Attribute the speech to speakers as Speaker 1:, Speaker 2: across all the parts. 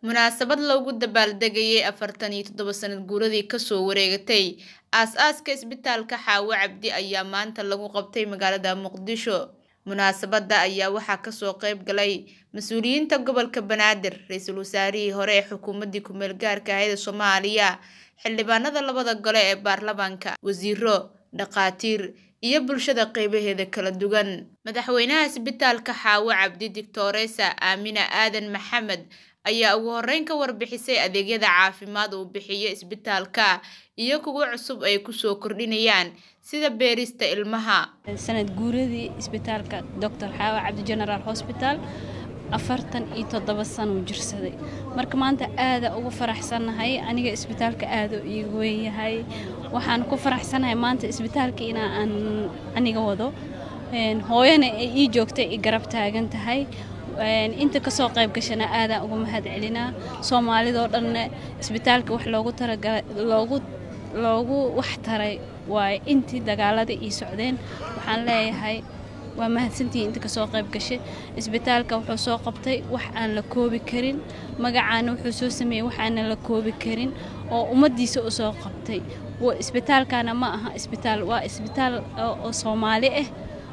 Speaker 1: munaasabad loogu dabaaldegayay afartan iyo toddoba sanad guuradii kasoo wareegatay aas-aaska isbitaalka xaawo cabdi ayaa maanta lagu qabtay magaalada muqdisho munaasabada ayaa waxaa kasoo qeyb galay mas-uuliyiinta gobolka banaadir ra-iisul wasaarihii hore ee xukuumadii kumeel gaarka ahayd soomaaliya xildhibaanada labada gole ee baarlamaanka wasiiro dhaqaatiir iyo bulshada qeybaheeda kala duwan madaxweynaha isbitaalka xaawo cabdi doctoresa aamina aadan maxamed ayaa ugu horeyn ka warbixisay adeegyada caafimaad uu bixiyo isbitaalka iyo kuwo cusub ay kusoo kordhinayaan sida beerista ilmaha
Speaker 2: sanad guuradii isbitaalka doctor xaawo cabdi general hosbital afartan iyo toddoba sanuu jirsaday marka maanta aada ugu faraxsannahay aniga isbitaalka aada iigu weynyahay waxaan ku faraxsanahay maanta isbitaalka inaa aan aniga wado hooyana ay ii joogtay i garab taagan tahay inta kasoo qayb gashana aadaan uga mahad celinaa soomaalidoo dhanna isbitaalka wax loogu talagalay loogu loogu wax taray waaye intii dagaalada ii socdeen waxaan leeyahay waa mahadsantihiin inta kasoo qayb gashay isbitaalka wuxuu soo qabtay wax aan la koobi karin magacaana wuxuu soo sameeyey wax aanan la koobi karin oo ummaddiisa u soo qabtay isbitaalkana ma aha isbitaal waa isbitaal oo soomaali ah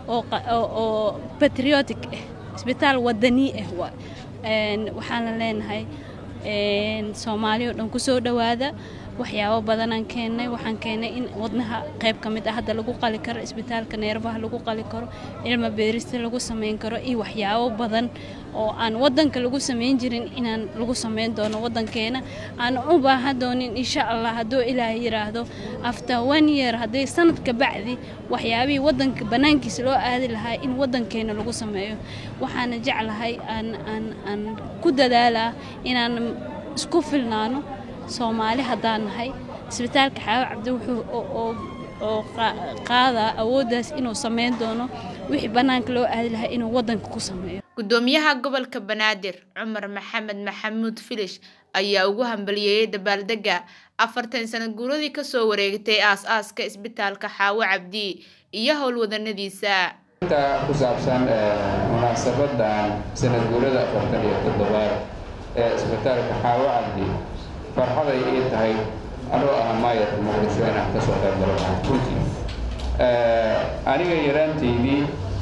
Speaker 2: oo patriotic ah isbitaal wadanii ah waxaana leenahay soomaali oo dhan kusoo dhowaada waxyaabo badanaan keennay waxaan keennay in wadnaha qayb ka mid ah hadda lagu qali karo isbitaalka neerbaha lagu qali karo ilma beerista lagu samayn karo iyo waxyaabo badan oo aan wadanka lagu samayn jirin inaan lagu samayn doono wadankeena aan u baahan doonin insha allah hadduu ilaahay yiraahdo after one year hadday sanadka bacdi waxyaabihii wadanka banaankiisa loo aadi lahaa in wadankeena lagu sameeyo waxaana jeclahay aan aan aan ku dadaalaa inaan isku filnaano soomaali haddaan nahay isbitaalka xaawo cabdi wuxuu oo qaadaa awooddaas inuu sameyn doono wixii bannaanka loo aadi lahaa inuu waddanka ku sameeyo
Speaker 1: gudoomiyaha gobolka banaadir cumar maxamed maxamuud filish ayaa ugu hambaliyeeyey dabaaldega afartan sanad guuradii kasoo wareegtay aas-aaska isbitaalka xaawo cabdi iyo howlwadanadiisa
Speaker 3: inta ku saabsan munaasabadan sanad guurada afartan iyo toddobaad ee isbitaalka xaawo cabdi farxaday ii tahay anoo ah maayarka muqdisho inaan kasoo qayb galo runtii aniga yaraanteydii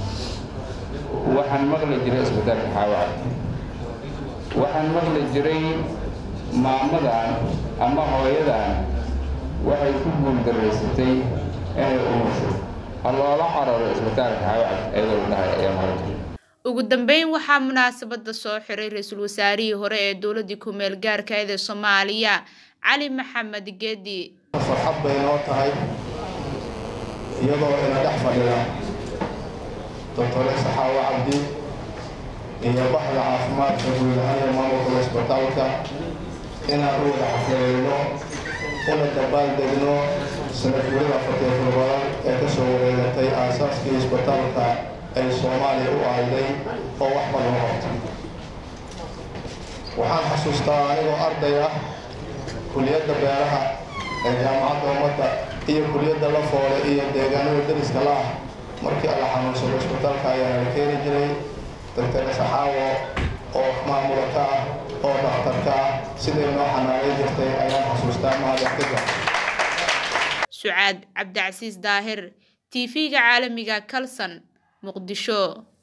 Speaker 3: waxaan maqli jiray isbitaalka xaawo cabdi waxaan maqli jiray maamadan ama hooyadan waxay ku guuldaraysatay inay umusho ha loola cararo isbitaalka xaawo cabdi ayadoo la dhahay ayaa maqli jiray
Speaker 1: ugu dambeyn waxaa munaasabada soo xiray ra-iisul wasaarihii hore ee dowladii kumeel gaarka ahayd ee soomaaliya cali maxamed geedi
Speaker 4: farxad bay noo tahay iyadoo ina dhex fadhida doctoresa xaawo cabdi iyo baxda caafimaadka guud ahaan iyo maamulka isbitaalka inaan u wada xafladayno una dabaaldegno sanadguurida afartiyo toddobaad ee kasoo wareegatay aasaaskii isbitaalka ay soomaaliya u ahayday oo wax badan qabto waxaan xasuustaa anigoo arday ah kuliyadda beeraha ee jaamacadda ummadda iyo kuliyadda la foole iyo deegaanada dariska la ah markii alla xanuunsado isbitaalka ayaa la keeni jiray doctor saxaawo oo maamulaka ah oo dhakhtarka ah siday noo xanaanay jirtay ayaan xasuustaa mahadextiga
Speaker 1: sucaad cabdicasiis daahir t v-ga caalamiga kalson muqdisho